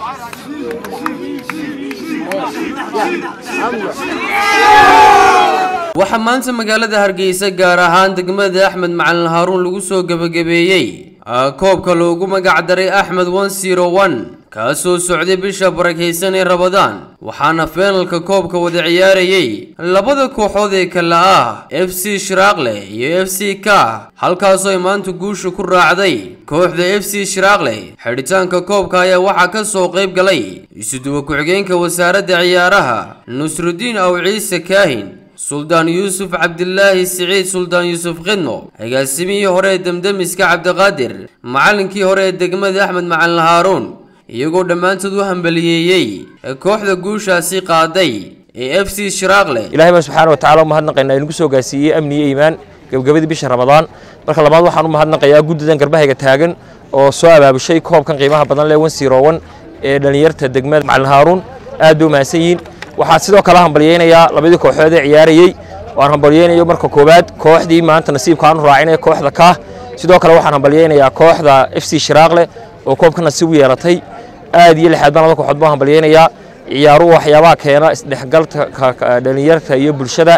waxaa maanta magaalada hargeysa gaar ahaan degmada axmed macalin haaruun lagu soo gebagabeeyey koobka loogu magac daray axmed one zero one kaasoo socday bisha barakaysan ee rabadaan waxaana feenalka koobka wada ciyaarayey labada kooxood ee kale ah f c shiraaqle iyo f c ka halkaasoo ay maanta guusha ku raacday kooxda f c shiraaqle xidhitaanka koobka ayaa waxaa ka soo qayb galay isuduwa ku-xigeenka wasaaradda ciyaaraha nusrudiin aw ciise kaahin suldaan yuusuf cabdilaahi siciid suldaan yuusuf khidmo agaasimihii hore ee demdemiska cabdiqaadir macallinkii hore ee degmada axmed macalin haaruun iyagoo dhammaantood u hambaliyeeyey kooxda guushaasi qaaday ee f c shiraaqle ilaahay baan subxaana watacaala u mahadnaqaynaa inagu soo gaarsiiyey amni iyo iimaan gebagabadii bisha ramadaan marka labaad waxaan u mahadnaqayaa guddidan garbahayga taagan oo soo abaabushay koobkan qiimaha badan leh wan sirowan ee dhallinyarta degmada macalin haaruun aad bay u mahadsan yihiin waxaan sidoo kale hambalyeynayaa labadii kooxood ee ciyaarayey waan hambalyeynayo marka koowaad kooxdii maanta nasiibka aanu raacinaya kooxda kaah sidoo kale waxaan hambalyeynayaa kooxda f c shiraaqle oo koobka nasiib u yeelatay aad iyo lixaad baan labada kooxood baan hambalyeynayaa ciyaaruhu waxyaabaha keena isdhexgalka dhalinyarta iyo bulshada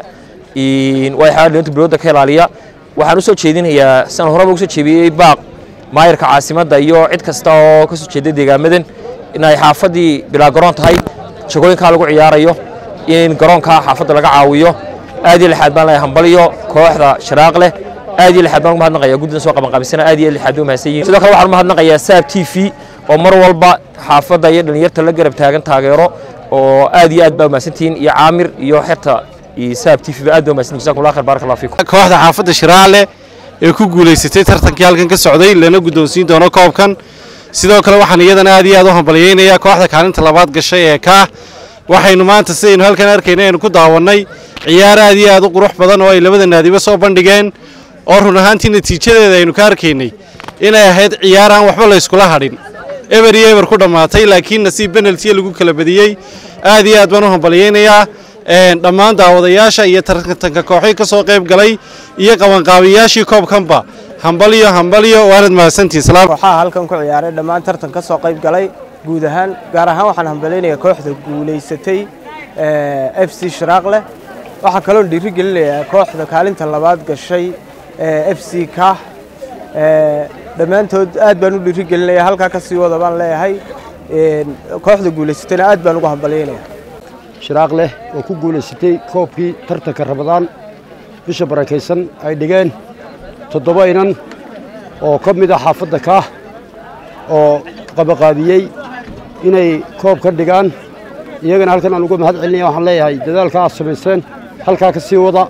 waxaa dhalinyarta bilowda ka ilaaliya waxaan usoo jeedinayaa san horeba ugu soo jeediyey baaq maayarka caasimadda iyo cid kasta oo ka soo jeeda deegaamadan inay xaafaddii bilaa garoon tahay jagooyinkaa lagu ciyaarayo in garoonkaa xaafadda laga caawiyo aad iyo lixaad baan leeyahay hambaliyo kooxda shiraaq leh aad iyo lixaad baan ugu mahadnaqayaa guddidan soo qaban qaabisana aad iyo lixaad bay u mahadsan yihin sidoo kale waxaan u mahadnaqayaa saab t v oo mar walba xaafadda iyo dhalinyarta la garab taagan taageero oo aad iyo aad baa umahadsantihiin iyo caamir iyo xerta iyo saab t v ba aad baa umahadsantihin jazakum allah khair baaraka allah fiikum kooxda xaafadda shiraale ee ku guulaysatay tartankii halkan ka socday lana guddoonsiin doono koobkan sidoo kale waxaan iyadana aad iyo aad u hambalyeynayaa kooxda kaalinta labaad gashay ee kaah waxaynu maanta sidaynu halkan arkayna aynu ku daawannay ciyaar aad iyo aad u qurux badan oo ay labada naadiba soo bandhigeen oo run ahaantii natiijadeeda aynu ka arkaynay inay ahayd ciyaar aan waxba la yskula hadhin eber iyo eber ku dhammaatay laakiin nasiib benaltiya lagu kala badiyey aad iyo aad baan u hambalyeynayaa dhammaan daawadayaasha iyo tartanka kooxii ka soo qayb galay iyo qabanqaabiyaashii koobkanba hambalyo hambalyo waanad mahadsantihin waxaa halkan ku ciyaaray dhammaan tartan ka soo qayb galay guud ahaan gaar ahaan waxaan hambalaynayaa kooxda guulaysatay f c shiraaqleh waxaa kaloon dhiiri gelinayaa kooxda kaalinta labaad gashay f c kah dhammaantood aad baan u dhiiri gelinayaa halkaa ka sii wada baan leeyahay kooxda guulaysatayna aad baan ugu hambalyaynaya shiraaq leh oo ku guulaysatay koobkii tartanka ramadaan bisha barakaysan ay dhigeen toddoba inan oo ka mid ah xaafadda kaah oo qabaqaabiyey inay koob ka dhigaan iyagana halkan aan uga mahad celinaya waxaan leeyahay dadaalka aad samayseen halkaa ka sii wada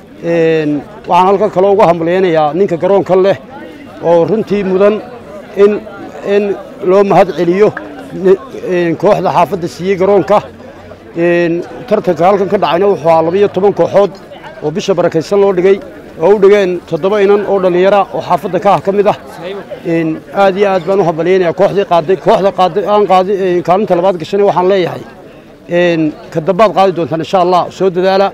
waxaan halkan kaloo uga hambalyaynayaa ninka garoonkan leh oo runtii mudan in in loo mahad celiyo kooxda xaafadda siiyey garoonka tartanka halkan ka dhacayna wuxuu ahaa labiyo toban kooxood oo bisha barakaysan loo dhigay oo u dhigeen toddoba inan oo dhallinyara oo xaafadda kaah ka mid ah aad iyo aad baan u hambalyaynayaa kooxdii qaaday kooxda qaaday aan qaaday kaalinta labaad gashana waxaan leeyahay ka dambaad qaadi doontaan insha allah soo dadaala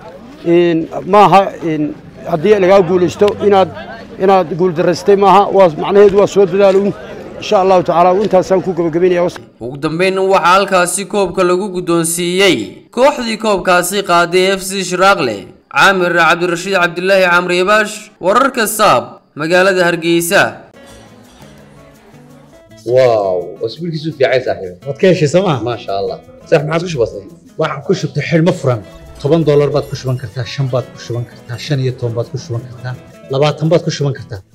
maaha haddii lagaa guulaysto inaad inaad guuldaraystay maaha waa macnaheedu waa soo dadaaluun insha allahu tacaala intaasaan ku gabagabaynaya ugu dambeyn waxaa halkaasi koobka lagu guddoonsiiyey kooxdii koobkaasi qaaday f c shiraaqle caamir cabdirashiid cabdilaahi camri ibaash wararka saab magaalada hargeysa واو اسبوعك في عايز صاحبي waad ka heshay sooma ما شاء الله صح ما عاد وش بصير waxaad ku shubtay xidhmo furan toban doolar baad ku shuban kartaa shan baad ku shuban kartaa shan iyo toban baad ku shuban kartaa labaatan baad ku shuban kartaa